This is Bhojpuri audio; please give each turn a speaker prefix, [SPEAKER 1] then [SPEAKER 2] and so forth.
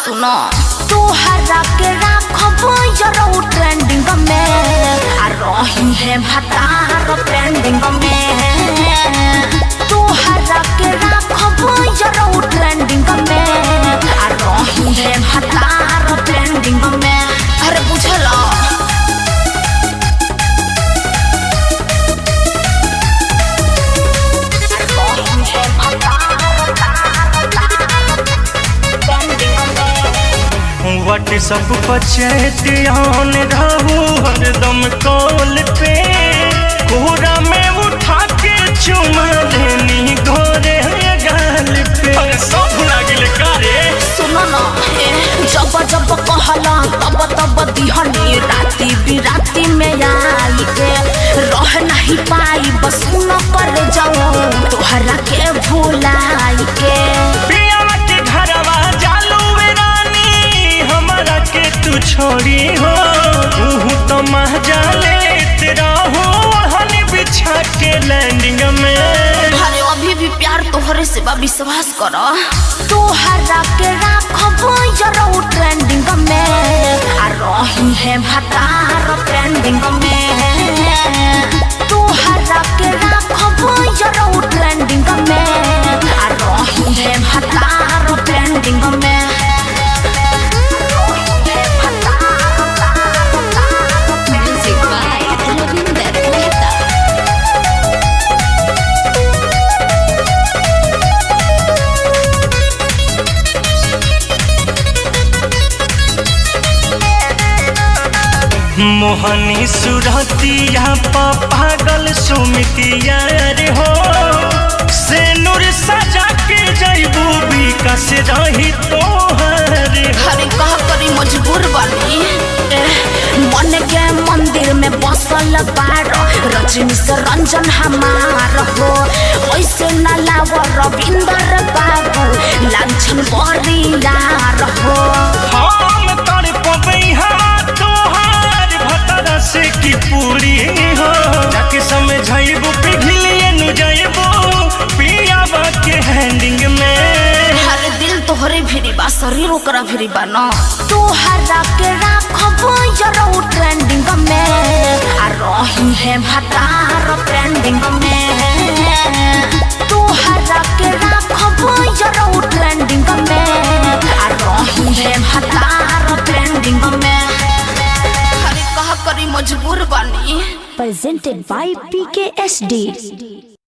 [SPEAKER 1] सुनो तोहरा के राखब यरो ट्रेंडिंग में आ रही है भतार ट्रेंडिंग में तोहरा के राखब यरो ट्रेंडिंग में आ रही है भतार ट्रेंडिंग में अरे बुझला
[SPEAKER 2] व्हाट्सअप पर चैट ऑन रहू हरदम कॉल पे कोहरा में उठा के चुमा लेनी गोरे गाल पे अरे सब भुला गेले का रे
[SPEAKER 1] सुनो न ए, जब जब कहला तब तब दिहनी राती बिराती में आई के रह नहीं पाई बस न कर जाओ तोहरा के भुलाई के
[SPEAKER 2] पियावा के घरवा जालू वे रानी हमारा के तू छोड़ी हो तू तो मह जाले तेरा हो हनी बिछा के लैंडिंग में
[SPEAKER 1] अरे अभी भी प्यार तोहरे से बा विश्वास कर तोहरा के राखब यरो ट्रेंडिंग में आ रही है भतार ट्रेंडिंग में तोहरा के राखब यरो ट्रेंडिंग में आ रही है भतार ट्रेंडिंग में Music by Ravinder Mehta.
[SPEAKER 2] मोहनी सुरतिया पा पागल सुमितिया रे हो से नूर सजा के जैबू विकास रही तोहर हो
[SPEAKER 1] हरे कह करी मजबूर बनी एह, मन के मंदिर में बसल बार रजनी से रंजन हमार हो ऐसे न लाव रविंदर बाबू लांछन बरियार हो
[SPEAKER 2] हम तर पबैहा तोहार भतरा से की पूरी हो जाके समझाइबू पिघलिए नु जाइबू पियावा के हैंडिंग में
[SPEAKER 1] हर दिल तोहरे भिरी बा शरीर ओकरा भिरी बा न तोहरा के राखब यरो ट्रेंडिंग में आ रही है भतार ट्रेंडिंग में तोहरा के राखब यरो ट्रेंडिंग में आ रही है भतार ट्रेंडिंग में हरे कह करी मजबूर बनी
[SPEAKER 3] presented by PKSD.